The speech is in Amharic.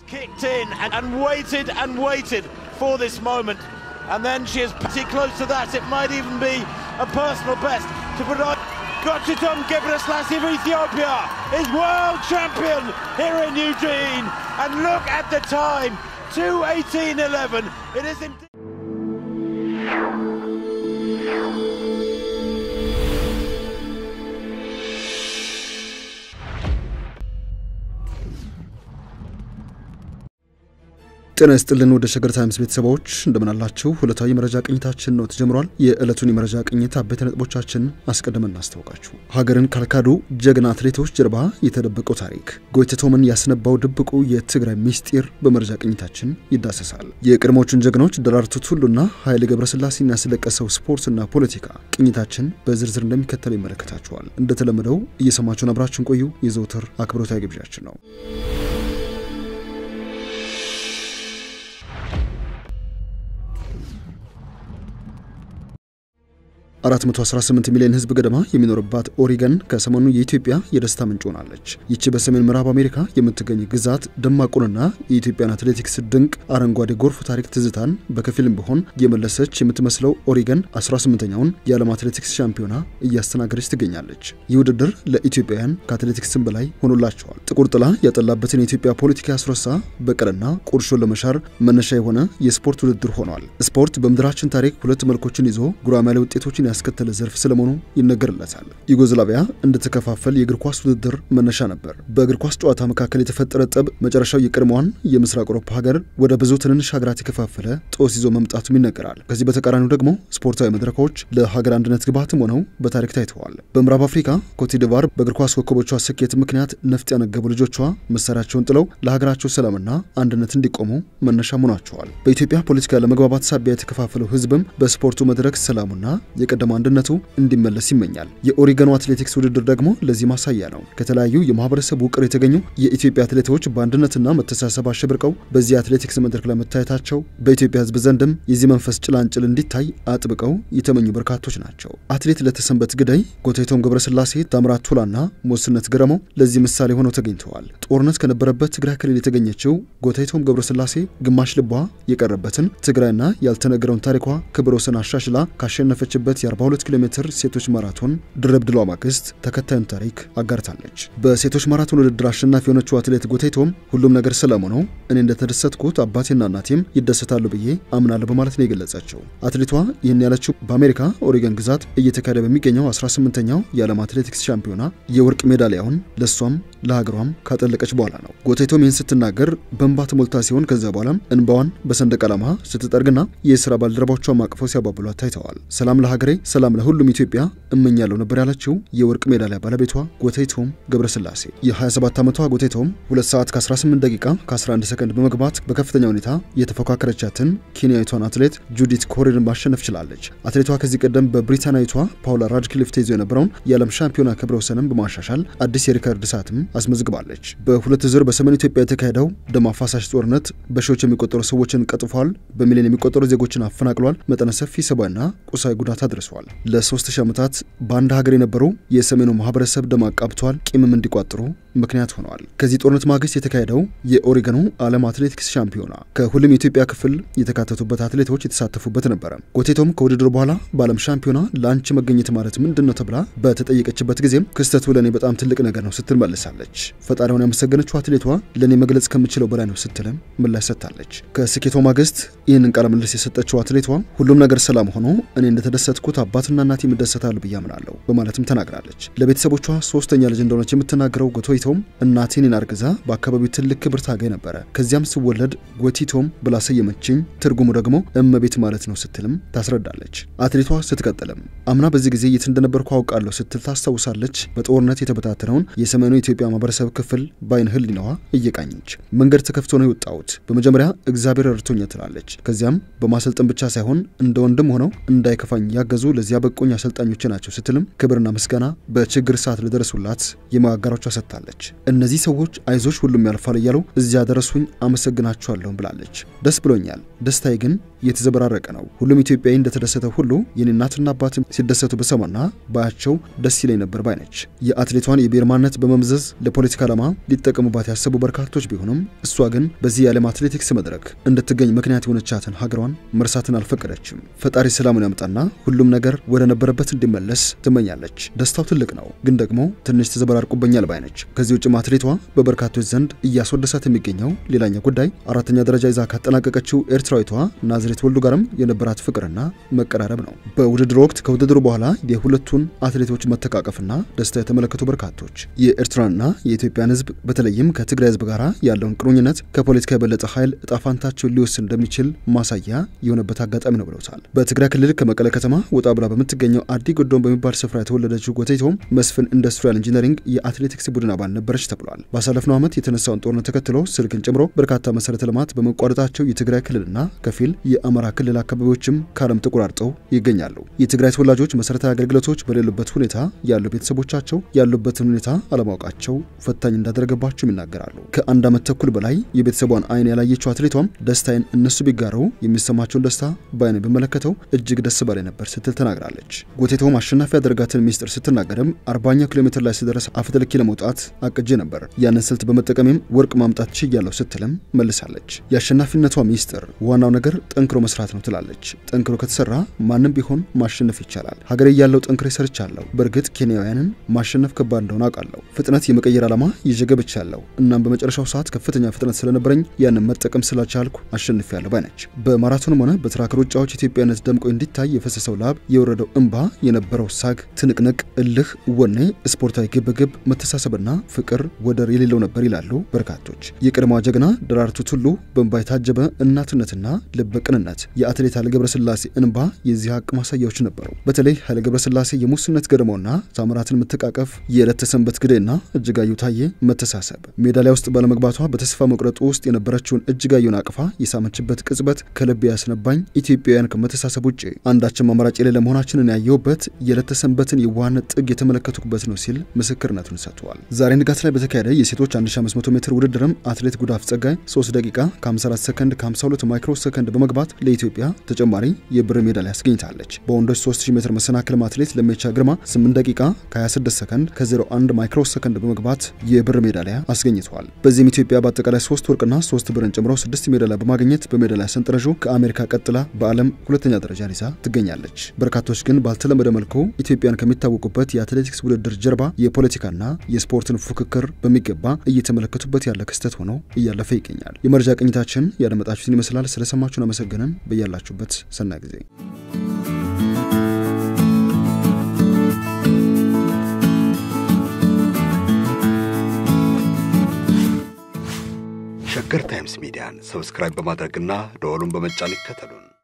kicked in and, and waited and waited for this moment. And then she is pretty close to that. It might even be a personal best to provide. Gochitom Gebrselassie of Ethiopia is world champion here in Eugene. And look at the time 2.18.11. It is indeed. ጤና ይስጥልን ወደ ሸገር ታይምስ ቤተሰቦች እንደምናላችሁ። ዕለታዊ መረጃ ቅኝታችን ነው ተጀምሯል። የዕለቱን የመረጃ ቅኝት አበይት ነጥቦቻችን አስቀድመን እናስታውቃችሁ። ሀገርን ካልካዱ ጀግና አትሌቶች ጀርባ የተደበቀው ታሪክ፣ ጎይተቶምን ያስነባው ድብቁ የትግራይ ሚስጢር በመረጃ ቅኝታችን ይዳሰሳል። የቀድሞቹን ጀግኖች ደራርቱ ቱሉና ኃይሌ ገብረስላሴን ያስለቀሰው ስፖርትና ፖለቲካ ቅኝታችን በዝርዝር እንደሚከተለው ይመለከታችኋል። እንደተለመደው እየሰማችሁን አብራችን ቆዩ የዘውትር አክብሮታዊ ግብዣችን ነው። 418 ሚሊዮን ሕዝብ ገደማ የሚኖርባት ኦሪገን ከሰሞኑ የኢትዮጵያ የደስታ ምንጭ ሆናለች። ይቺ በሰሜን ምዕራብ አሜሪካ የምትገኝ ግዛት ደማቁንና የኢትዮጵያን አትሌቲክስ ድንቅ አረንጓዴ ጎርፍ ታሪክ ትዝታን በከፊልም ቢሆን የመለሰች የምትመስለው ኦሪገን 18ኛውን የዓለም አትሌቲክስ ሻምፒዮና እያስተናገደች ትገኛለች። ይህ ውድድር ለኢትዮጵያውያን ከአትሌቲክስም በላይ ሆኖላቸዋል። ጥቁር ጥላ ያጠላበትን የኢትዮጵያ ፖለቲካ ያስረሳ በቀልና ቁርሾን ለመሻር መነሻ የሆነ የስፖርት ውድድር ሆኗል። ስፖርት በምድራችን ታሪክ ሁለት መልኮችን ይዞ ጉራማይሌ ውጤቶችን ያስከተለ ዘርፍ ስለመሆኑ ይነገርለታል። ዩጎዝላቪያ እንድትከፋፈል የእግር ኳስ ውድድር መነሻ ነበር። በእግር ኳስ ጨዋታ መካከል የተፈጠረ ጠብ መጨረሻው የቀድሞዋን የምስራቅ አውሮፓ ሀገር ወደ ብዙ ትንንሽ ሀገራት የከፋፈለ ጦስ ይዞ መምጣቱም ይነገራል። ከዚህ በተቃራኒው ደግሞ ስፖርታዊ መድረኮች ለሀገር አንድነት ግብዓትም ሆነው በታሪክ ታይተዋል። በምዕራብ አፍሪካ ኮትዲቫር በእግር ኳስ ኮከቦቿ ስኬት ምክንያት ነፍጥ ያነገቡ ልጆቿ መሳሪያቸውን ጥለው ለሀገራቸው ሰላምና አንድነት እንዲቆሙ መነሻ ሆኗቸዋል። በኢትዮጵያ ፖለቲካ ለመግባባት ሳቢያ የተከፋፈለው ሕዝብም በስፖርቱ መድረክ ሰላሙና የቀደመ አንድነቱ እንዲመለስ ይመኛል። የኦሪገኑ አትሌቲክስ ውድድር ደግሞ ለዚህ ማሳያ ነው። ከተለያዩ የማህበረሰብ ውቅር የተገኙ የኢትዮጵያ አትሌቶች በአንድነትና መተሳሰብ አሸብርቀው በዚህ አትሌቲክስ መድረክ ላይ መታየታቸው በኢትዮጵያ ሕዝብ ዘንድም የዚህ መንፈስ ጭላንጭል እንዲታይ አጥብቀው የተመኙ በርካቶች ናቸው። አትሌት ለተሰንበት ግዳይ፣ ጎታይቶም ገብረስላሴ፣ ታምራት ቱላና ሞስነት ገረመው ለዚህ ምሳሌ ሆነው ተገኝተዋል። ጦርነት ከነበረበት ትግራይ ክልል የተገኘችው ጎታይቶም ገብረስላሴ ግማሽ ልቧ የቀረበትን ትግራይና ያልተነገረውን ታሪኳ ክብረ ወሰን አሻሽላ ካሸነፈችበት የ42 ኪሎ ሜትር ሴቶች ማራቶን ድርብ ድሏ ማግስት ተከታዩን ታሪክ አጋርታለች። በሴቶች ማራቶን ውድድር አሸናፊ የሆነችው አትሌት ጎቴቶም ሁሉም ነገር ሰላም ሆነው እኔ እንደተደሰትኩት አባቴና እናቴም ይደሰታሉ ብዬ አምናለሁ በማለት ነው የገለጸችው። አትሌቷ ይህን ያለችው በአሜሪካ ኦሪገን ግዛት እየተካሄደ በሚገኘው 18ኛው የዓለም አትሌቲክስ ሻምፒዮና የወርቅ ሜዳሊያውን ለእሷም ለሀገሯም ካጠለቀች በኋላ ነው። ጎቴቶም ይህን ስትናገር በእንባ ተሞልታ ሲሆን ከዚያ በኋላም እንባዋን በሰንደቅ ዓላማ ስትጠርግና የስራ ባልደረቦቿ አቅፈው ሲያባብሏት ታይተዋል። ሰላም ለሀገሬ ሰላም ለሁሉም ኢትዮጵያ እመኛለሁ ነበር ያለችው የወርቅ ሜዳሊያ ባለቤቷ ጎቴቶም ገብረስላሴ። የ27 ዓመቷ ጎቴቶም 2 ሰዓት ከ18 ደቂቃ ከ11 ሰከንድ በመግባት በከፍተኛ ሁኔታ የተፎካከረቻትን ኬንያዊቷን አትሌት ጁዲት ኮሪርን ማሸነፍ ችላለች። አትሌቷ ከዚህ ቀደም በብሪታናዊቷ ፓውላ ራድክሊፍ ተይዞ የነበረውን የዓለም ሻምፒዮና ክብረ ወሰንም በማሻሻል አዲስ የሪከርድ ሰዓትም አስመዝግባለች። በሁለት ዙር በሰሜን ኢትዮጵያ የተካሄደው ደም አፋሳሽ ጦርነት በሺዎች የሚቆጠሩ ሰዎችን ቀጥፏል። በሚሊዮን የሚቆጠሩ ዜጎችን አፈናቅሏል። መጠነ ሰፊ ሰብአዊና ቁሳዊ ጉዳት አድርሷል። ለሶስት ሺህ ዓመታት በአንድ ሀገር የነበሩ የሰሜኑ ማህበረሰብ ደም አቃብቷል። ቂምም እንዲቋጥሩ ምክንያት ሆነዋል። ከዚህ ጦርነት ማግስት የተካሄደው የኦሪገኑ ዓለም አትሌቲክስ ሻምፒዮና ከሁሉም የኢትዮጵያ ክፍል የተካተቱበት አትሌቶች የተሳተፉበት ነበረ። ጎቴቶም ከውድድሩ በኋላ በዓለም ሻምፒዮና ለአንቺ መገኘት ማለት ምንድን ነው ተብላ በተጠየቀችበት ጊዜም ክስተቱ ለእኔ በጣም ትልቅ ነገር ነው ስትል መልሳለች። ፈጣሪውን ያመሰገነችው አትሌቷ ለእኔ መግለጽ ከምችለው በላይ ነው ስትልም ምላሽ ሰጥታለች። ከስኬቷ ማግስት ይህንን ቃለ ምልልስ የሰጠችው አትሌቷ ሁሉም ነገር ሰላም ሆኖ እኔ እንደተደሰትኩት አባትና እናቴ ይደሰታሉ ብዬ አምናለሁ በማለትም ተናግራለች። ለቤተሰቦቿ ሶስተኛ ልጅ እንደሆነች የምትናገረው ጎቶይቶም እናቴ እኔን አርግዛ በአካባቢው ትልቅ ክብር ታገኝ ነበረ። ከዚያም ስወለድ ጎቲቶም ብላ ሰየመችኝ። ትርጉሙ ደግሞ እመቤት ማለት ነው ስትልም ታስረዳለች። አትሌቷ ስትቀጥልም አምና በዚህ ጊዜ የት እንደነበርኩ አውቃለሁ ስትል ታስታውሳለች። በጦርነት የተበታተነውን የሰሜኑ ኢትዮጵያ ማህበረሰብ ክፍል በአይን ህሊናዋ እየቃኘች መንገድ ተከፍቶ ነው የወጣሁት። በመጀመሪያ እግዚአብሔር ረድቶኛ ትላለች። ከዚያም በማሰልጠን ብቻ ሳይሆን እንደ ወንድም ሆነው እንዳይከፋኝ ያገዙ ለዚያ በቁኝ አሰልጣኞች ናቸው ስትልም ክብርና ምስጋና በችግር ሰዓት ለደረሱላት የማጋሮቿ ሰጥታለች። እነዚህ ሰዎች አይዞች ሁሉም ያልፋል እያሉ እዚያ ደረሱኝ አመሰግናችኋለሁም ብላለች። ደስ ብሎኛል። ደስታዬ ግን የተዘበራረቀ ነው። ሁሉም ኢትዮጵያዊ እንደተደሰተ ሁሉ የኔ እናትና አባትም ሲደሰቱ በሰማና ባያቸው ደስ ይለኝ ነበር ባይነች። የአትሌቷን የብሔር ማንነት በመምዘዝ ለፖለቲካ ዓላማ ሊጠቀሙባት ያሰቡ በርካቶች ቢሆኑም እሷ ግን በዚህ የዓለም አትሌቲክስ መድረክ እንድትገኝ ምክንያት የሆነቻትን ሀገሯን መርሳትን አልፈቀደችም። ፈጣሪ ሰላሙን ያምጣና ሁሉም ነገር ወደ ነበረበት እንዲመለስ ትመኛለች። ደስታው ትልቅ ነው፣ ግን ደግሞ ትንሽ ተዘበራርቁበኛል ባይነች። ከዚህ ውጭም አትሌቷ በበርካቶች ዘንድ እያስወደሳት የሚገኘው ሌላኛው ጉዳይ አራተኛ ደረጃ ይዛ ካጠናቀቀችው ኤርትራዊቷ ናዝሬት ወልዱ ጋርም የነበራት ፍቅርና መቀራረብ ነው። በውድድሩ ወቅት ከውድድሩ በኋላ የሁለቱን አትሌቶች መተቃቀፍና ደስታ የተመለከቱ በርካቶች የኤርትራንና የኢትዮጵያን ሕዝብ በተለይም ከትግራይ ሕዝብ ጋር ያለውን ቁርኝነት ከፖለቲካ የበለጠ ኃይል እጣፋንታቸውን ሊወስን እንደሚችል ማሳያ የሆነበት አጋጣሚ ነው ብለውታል። በትግራይ ክልል ከመቀለ ከተማ ወጣ ብላ በምትገኘው አዲ ጎዶን በሚባል ስፍራ የተወለደችው ጎቴቶም መስፍን ኢንዱስትሪያል ኢንጂነሪንግ የአትሌቲክስ ቡድን አባል ነበረች ተብሏል። ባሳለፍነው ዓመት የተነሳውን ጦርነት ተከትሎ ስልክን ጨምሮ በርካታ መሰረተ ልማት በመቋረጣቸው የትግራይ ክልልና ከፊል የአማራ ክልል አካባቢዎችም ከዓለም ተቆራርጠው ይገኛሉ። የትግራይ ተወላጆች መሰረታዊ አገልግሎቶች በሌሉበት ሁኔታ ያሉ ቤተሰቦቻቸው ያሉበትን ሁኔታ አለማወቃቸው ፈታኝ እንዳደረገባቸውም ይናገራሉ። ከአንድ ዓመት ተኩል በላይ የቤተሰቧን አይን ያላየችው አትሌቷም ደስታዬን እነሱ ቢጋሩ የሚሰማቸውን ደስታ በአይን በመለከተው እጅግ ደስ ባላይ ነበር ስትል ተናግራለች። ጎቴቶም አሸናፊ ያደረጋትን ሚስጥር ስትናገርም አርባኛው ኪሎ ሜትር ላይ ስደረስ አፈትልኪ ለመውጣት አቅጄ ነበር። ያንን ስልት በመጠቀሜም ወርቅ ማምጣት ችያለሁ ስትልም መልሳለች። የአሸናፊነቷ ሚስጥር ዋናው ነገር ጠንክሮ መስራት ነው ትላለች። ጠንክሮ ከተሰራ ማንም ቢሆን ማሸነፍ ይቻላል። ሀገሬ ያለው ጠንክሬ ሰርቻለሁ። በእርግጥ ኬንያውያንን ማሸነፍ ከባድ እንደሆነ አውቃለሁ። ፍጥነት የመቀየር ዓላማ ይዤ ገብቻለሁ። እናም በመጨረሻው ሰዓት ከፍተኛ ፍጥነት ስለነበረኝ ያንን መጠቀም ስላልቻልኩ አሸንፊያለሁ ባይነች። በማራቶንም ሆነ በትራክ ሩጫዎች ኢትዮጵያነት ደምቆ እንዲታይ የፈሰሰው ላብ፣ የወረደው እንባ፣ የነበረው ሳግ፣ ትንቅንቅ፣ እልህ፣ ወኔ፣ ስፖርታዊ ግብግብ፣ መተሳሰብና ፍቅር ወደር የሌለው ነበር ይላሉ በርካቶች። የቀድሞዋ ጀግና ደራርቱ ቱሉ በእንባ የታጀበ እናትነትና ልበ ቅንነት የአትሌት ኃይሌ ገብረስላሴ እንባ የዚህ ሀቅ ማሳያዎች ነበሩ። በተለይ ኃይሌ ገብረስላሴ የሙስነት ገድሞና ታምራትን መተቃቀፍ፣ የዕለት ተሰንበት ግዴና እጅጋየሁ ታዬ መተሳሰብ፣ ሜዳሊያ ውስጥ ባለመግባቷ በተስፋ መቁረጡ ውስጥ የነበረችውን እጅጋየሁን አቅፋ የሳመችበት ቅጽበት ከልብ ያስነባኝ ኢትዮጵያውያን ከመተሳሰብ ውጭ አንዳችም አማራጭ የሌለ መሆናችንን ያየሁበት የዕለት ተሰንበትን የዋህነት ጥግ የተመለከቱበት ነው ሲል ምስክርነቱን ሰጥቷል። ዛሬ ንጋት ላይ በተካሄደ የሴቶች 1500 ሜትር ውድድርም አትሌት ጉዳፍ ጸጋይ 3 ደቂቃ ከ54 ሰከንድ ከ52 ማይክሮ ሰከንድ በመግባት ለኢትዮጵያ ተጨማሪ የብር ሜዳሊያ አስገኝታለች። በወንዶች 3000 ሜትር መሰናክልም አትሌት ለሜቻ ግርማ 8 ደቂቃ ከ26 ሰከንድ ከ01 ማይክሮ ሰከንድ በመግባት የብር ሜዳሊያ አስገኝተዋል። በዚህም ኢትዮጵያ በአጠቃላይ 3 ወርቅና 3 ብርን ጨምሮ 6 ሜዳሊያ በማግኘት በሜዳሊያ ሰንጠረዡ ከአሜሪካ ቀጥላ በዓለም ሁለተኛ ደረጃን ይዛ ትገኛለች። በርካቶች ግን ባልተለመደ መልኩ ኢትዮጵያን ከሚታወቁበት የአትሌቲክስ ውድድር ጀርባ የፖለቲካና የስፖርትን ፉክክር በሚገባ እየተመለከቱበት ያለ ክስተት ሆኖ እያለፈ ይገኛል። የመረጃ ቅኝታችን ያደመጣችሁትን ይመስላል። ስለሰማችሁን አመሰግነን። በያላችሁበት ሰናይ ጊዜ ሸገር ታይምስ ሚዲያን ሰብስክራይብ በማድረግና ደወሉን በመጫን ይከተሉን።